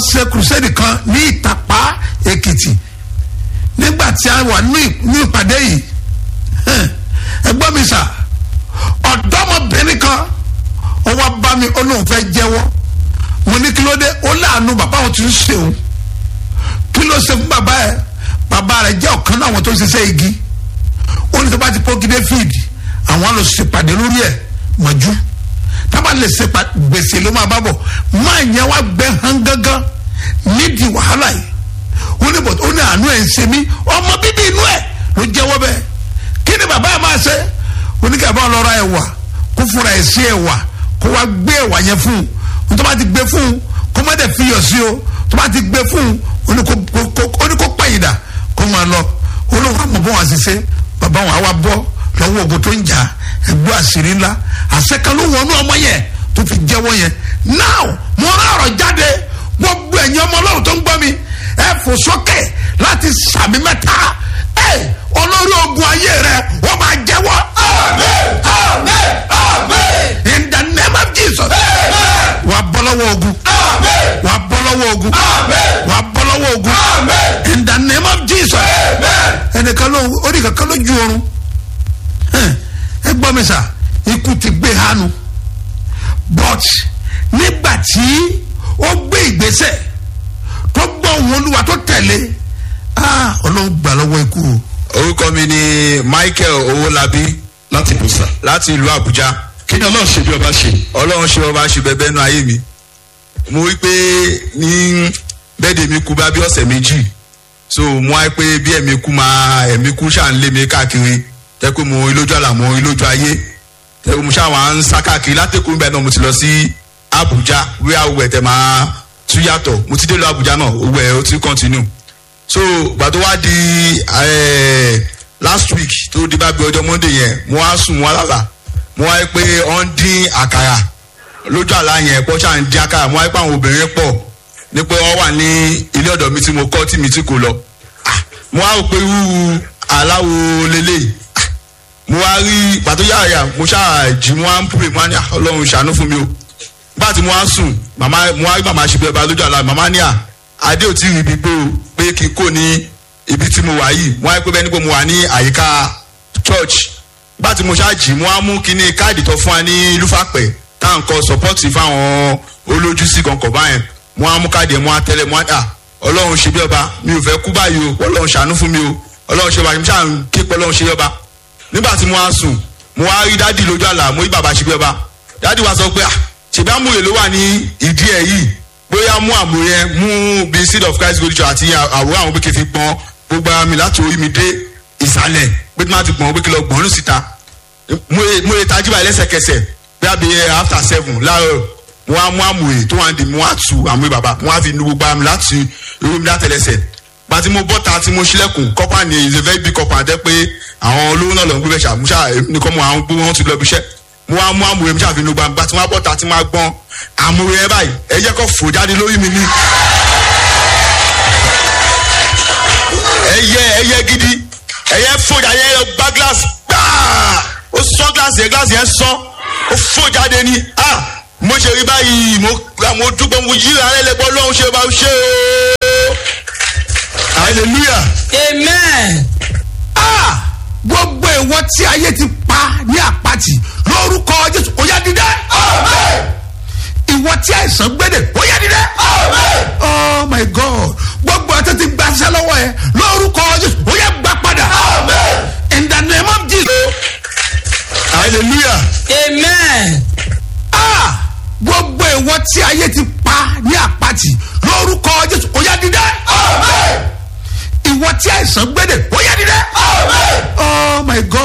ṣe crusade kan ní ìtàpá èkìtì nígbà tí a wà ní ní ìpàdé yìí hẹ́n, ẹ gbọ́ mi sà ọ̀dọ́mọbìnrin kan ó wá bá mi ó lóun fẹ́ jẹ́wọ́ mo ní kí ló dé ó láàánú bàbá òun ti ń ṣeun kí ló ṣe fún bàbá ẹ bàbá rẹ jẹ́ ọ̀kan náà àwọn tó ń ṣiṣẹ́ igi ó ní tó bá ti pọ́ gidé fíìdì àwọn á lọ ṣèpàdé lórí ẹ̀ mọ̀jú tábà lè ṣe pa- gbèsè ló máa bá bọ̀ máa yẹn wá gbẹ hàn gángan nídìí wàhálà yìí ó ní bọ̀ ó ní àánú ẹ̀ ń ṣe mí ọmọ bíbí inú ẹ̀ ló jẹ́wọ́ bẹ́ẹ̀ kí ni bàbá ẹ̀ máa ṣe ó ní kí ẹ̀ bá lọ́ra ẹ̀wà kó fúnra ẹ̀ sí ẹ̀wà kó wá gbé ẹ̀wà yẹn fún un tó bá ti gbé fún un kó má dẹ̀ fi yọ̀ sí o tó bá ti gbé fún un ó ní kó kó- kó- ó ní kó pẹ̀yìn dà kó máa lọ ó lóun àmọ̀ bọ́ wọn àṣìṣe bàbá wọn àwa bọ́ lọ́wọ́ ogun tó ń jà ẹgbẹ́ àṣírí ńlá àṣekàn ló wọnú ọmọ yẹn tó fi jẹ́wọ́ yẹn now mo rán ọ̀rọ̀ jáde gbogbo ẹ̀yin ọmọ ọlọ́run tó ń gbọ́ mi ẹ fò sókè láti sàmì mẹ́ta ẹ olórí ogun ayé rẹ wọ́n máa jẹ́wọ́. amen amen amen in the name of jesus. wà á bọ́ lọ́wọ́ ogun. wà á bọ́ lọ́wọ́ ogun. wà á bọ́ lọ́wọ́ ogun. in the name of jesus. ẹnìkan ló orí kankan ló ju oorun ẹ gbọ́ mi sà ikú ti gbé hánu but nígbà tí ó gbé ìgbésẹ̀ tó gbọ́ òun olúwa tó tẹ̀lé ah ọlọ́run gbà lọ́wọ́ ikú o. orúkọ mi ni michael owólabí láti bùsà. láti ìlú àbújá kí ni ọlọ́run ṣe bí ọba ṣe. ọlọ́run ṣe ọba ṣe bẹbẹ nú ayé mi mo rí pé ní bẹ́ẹ̀dẹ̀ mi kú bá bí ọ̀sẹ̀ méjì so mo wá pé bí ẹ̀mí kú máa ẹ̀mí kú ṣáà ń lé mi káàkiri tẹ́ pé mo rí lójú àlà mo rí lójú ayé tẹ́ pé mo ṣáà wá ń sá káàkiri látẹ̀kùn bẹ́ẹ̀ náà mo ti lọ sí àbújá wíwá owó ẹ̀ tẹ́ máa tú yàtọ̀ mo ti dé lọ àbújá náà owó ẹ̀ ó ti continue so gbà tó wá di eh, last week tó di bá bí ọjọ́ monday yẹn mo wá sùn mo wá lálà mo wá rí pé ọ ń dín àkàrà lójú àlá yẹn pọ́ ṣáà ń dín àkàrà mo wá rí pé àwọn obìnrin pọ̀ ní pé wọ́n wà ní ilé ọ̀dọ̀ mi tí mo kọ́ tí mi tí kò lọ Ah, mo wá rò pé irú aláwo lélẹ́yìí Ah, mo wá rí pàtó yàrá yà mo ṣáà jí mo wá ń pè mo wá ní "Ah, ọlọ́run ṣàánú fún mi o nígbà tí mo wá sùn màmá mo wá rí màmá ṣe bí ọba lójú àlá màmá ní à adé ò tí ì rí ibi gbó o pé kí n kò ní ibi tí mo wà yìí mo wá rí pé bẹ́ẹ̀ ni pé mo wà ní àyíká church nígbà tí mo ṣáàjì mo wá mú kíní káàdì tó fún wa ní lúfàpẹ̀ tá à ń kọ sọpọ́tì fáwọn olójú sí kankan báyẹn mo wá mú káàdì ẹ̀ mo wá tẹ́lẹ̀ mo wá dà ọlọ́run ṣe bí ọba mi ò fẹ́ kú báyìí o ọlọ́run ṣàánú fún mi o ọlọ́run ṣe ọba mi ṣáà ń ké pé ọlọ́run ṣe bí ọba nígbà tí mo wá sùn mo wá rí dádì lójú àlà mo rí bàbá ṣe bí ọba dádì wa sọ pé ah ṣèbí àmúyẹ ló wà ní ìdí ẹ̀ yìí bóyá mú àmúyẹ mú bí seed of christ gold church àti àwòrán àwọn pé kí n fi pọn gbogbo ara mi láti orí mi dé ìsàlẹ̀ pé tí wọ́n ti gbọ̀n pé kí n lọ gbọ̀n ọ́nù síta mo lè mo lè tajú báyìí lẹ́sẹ̀kẹsẹ̀ bí a bí after seven láàárọ̀ mo wá mú àmúyẹ tó wà ní mo wá tu àmúyẹ bàbá mo wá fi nu gbogbo ara mi láti irú mi látẹlẹsẹ̀ pàtí mo bọ́ta tí mo ṣílẹ̀kùn kọ́pà ni is a very big kọ́pà àtẹ́ pé àwọn olówó náà lọ ń gbé bẹ́ẹ̀ ṣàmúṣà nìkan mo àwọn gbogbo wọn ti lọ bí iṣẹ́ mo wá mú àmúyẹ mi ṣàfihàn gbogbo àgbà tí wọ́n á bọ́ta tí wọ́n á gbọ́n àmúyẹ báyìí ẹ jẹ́ kó fò jáde lórí mi ní. ẹyẹ ẹyẹ gidi ẹyẹ fò jáde ẹyẹ gbá gíláàsì gbáà ó sọ gíláàsì yẹn gíláàsì yẹn sọ ó fò jáde ní ah mo ṣe rí báyìí mo mo dúpọ̀ mo yíra ẹ lẹ́gbọ́n lọ́hún ṣe bá ṣe o hallelujah. amen. ah gbogbo ìwọ tí ayé ti pa ní àpáti lórúkọ jésù ó yá dídẹ. ìwọ tí àìsàn gbédè ó yá dídẹ. oh my god gbogbo ọtí ti gbaṣẹ́ lọ́wọ́ ẹ lórúkọ jésù ó yá gbà padà. in the name of jesus. hallelujah. amen. ah gbogbo ìwọ tí ayé ti pa ní àpáti